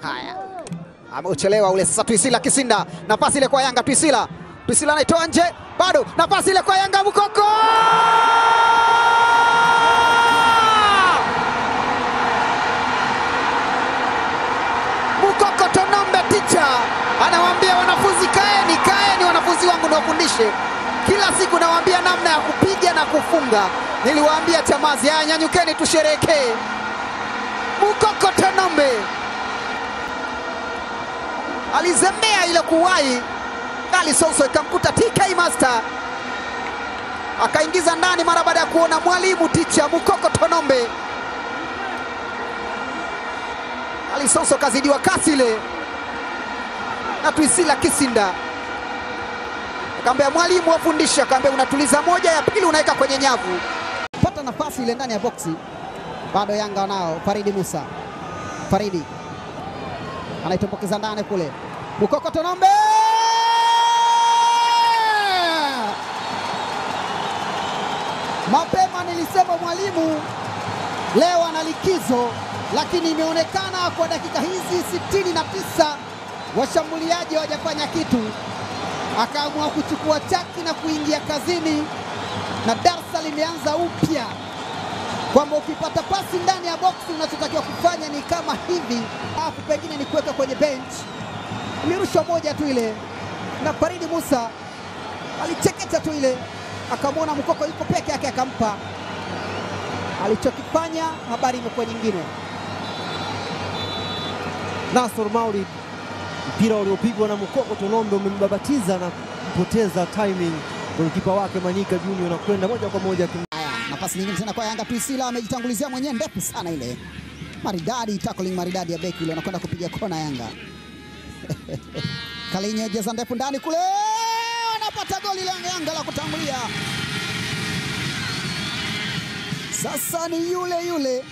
Haya, ameuchelewa ule sasa. Twisila Kisinda, nafasi ile kwa Yanga. Twisila, Twisila anaitoa nje, bado nafasi ile kwa Yanga. Mukoko Mukoko Tonombe, ticha anawaambia wanafunzi, kaeni, kaeni wanafunzi wangu, niwafundishe kila siku, nawaambia namna ya kupiga na kufunga. Niliwaambia Chamazi, haya nyanyukeni, tusherekee. Mukoko Tonombe alizembea ile kuwahi, Ali Soso ikamkuta TK Master akaingiza ndani mara baada ya kuona mwalimu ticha Mukoko Tonombe. Ali Soso kazidiwa kasi ile na Twisila Kisinda, akaambia mwalimu wafundisha, akaambia unatuliza moja, ya pili unaweka kwenye nyavu. Pata nafasi ile ndani ya boksi, bado Yanga wanao Faridi Musa. Faridi anaitumbukiza ndani kule, Mukoko Tonombe Mapema nilisema mwalimu leo ana likizo, lakini imeonekana kwa dakika hizi sitini na tisa washambuliaji hawajafanya kitu, akaamua kuchukua chaki na kuingia kazini, na darsa limeanza upya kwamba ukipata pasi ndani ya boksi unachotakiwa kufanya ni kama hivi, alafu pengine ni kuweka kwenye bench. Ilirushwa moja tu ile, na Faridi Musa alicheketa tu ile akamwona Mukoko yuko peke yake, akampa alichokifanya. Habari imekuwa nyingine. Nasor Maulid, mpira uliopigwa na Mukoko Tonombe umembabatiza na kupoteza timing golikipa wake Manyika Junior na kwenda moja kwa moja kim... Haya, nafasi nyingine tena kwa Yanga. Twisila amejitangulizia mwenyewe, ndefu sana ile, maridadi, tackling maridadi ya beki ile, anakwenda kupiga kona Yanga. Kalinyo jeza ndefu ndani kule, anapata goli la Yanga la kutangulia. Sasa ni yule yule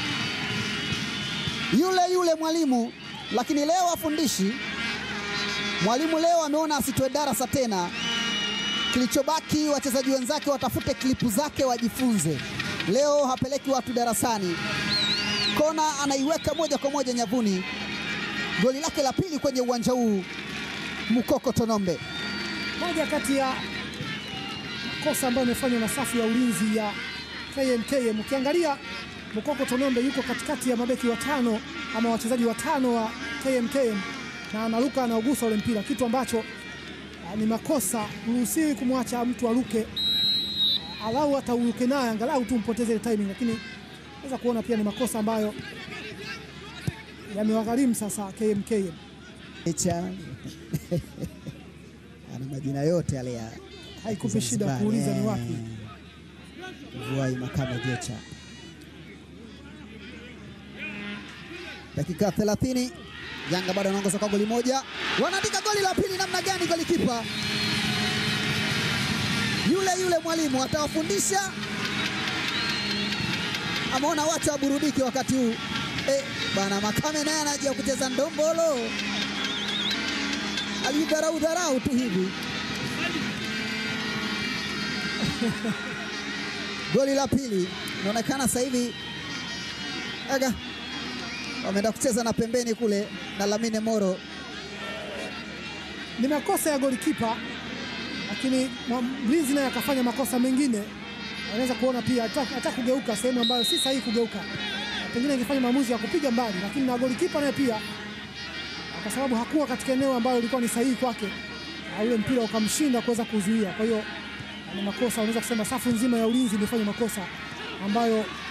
yule yule mwalimu, lakini leo afundishi. Mwalimu leo ameona asitoe darasa tena, kilichobaki wachezaji wenzake watafute klipu zake wajifunze. Leo hapeleki watu darasani, kona anaiweka moja kwa moja nyavuni. Goli lake la pili kwenye uwanja huu, Mukoko Tonombe. Moja kati ya makosa ambayo imefanywa na safu ya ulinzi ya KMKM. Ukiangalia Mukoko Tonombe yuko katikati ya mabeki watano ama wachezaji watano wa KMKM na anaruka anaugusa ule mpira, kitu ambacho ah, ni makosa. Huruhusiwi kumwacha mtu aruke, ah, alau hata uruke naye angalau tu mpoteze ile timing, lakini naweza kuona pia ni makosa ambayo yamewagharimu sasa KMKM. Echa ana majina yote yale ya Haikupi shida Zanzibar, kuuliza ni eh. wapi. Vuai Makame Jecha. Dakika 30 Yanga bado anaongoza kwa goli moja, wanaandika goli la pili. Namna gani golikipa yule yule mwalimu atawafundisha, ameona wacha waburudike wakati huu eh, bana Makame naye anaja kucheza ndombolo, alidharau dharau tu hivi goli la pili inaonekana sasa hivi aga wameenda kucheza na pembeni kule na Lamine Moro. ni makosa ya golikipa, lakini mwa- mlinzi naye akafanya makosa mengine. Anaweza kuona pia hata hata kugeuka sehemu ambayo si sahihi kugeuka, pengine ingefanya maamuzi ya kupiga mbali, lakini na golikipa naye pia, kwa sababu hakuwa katika eneo ambalo lilikuwa ni sahihi kwake, na ule mpira ukamshinda kuweza kuzuia. Kwa hiyo ni makosa, unaweza kusema safu nzima ya ulinzi imefanya makosa ambayo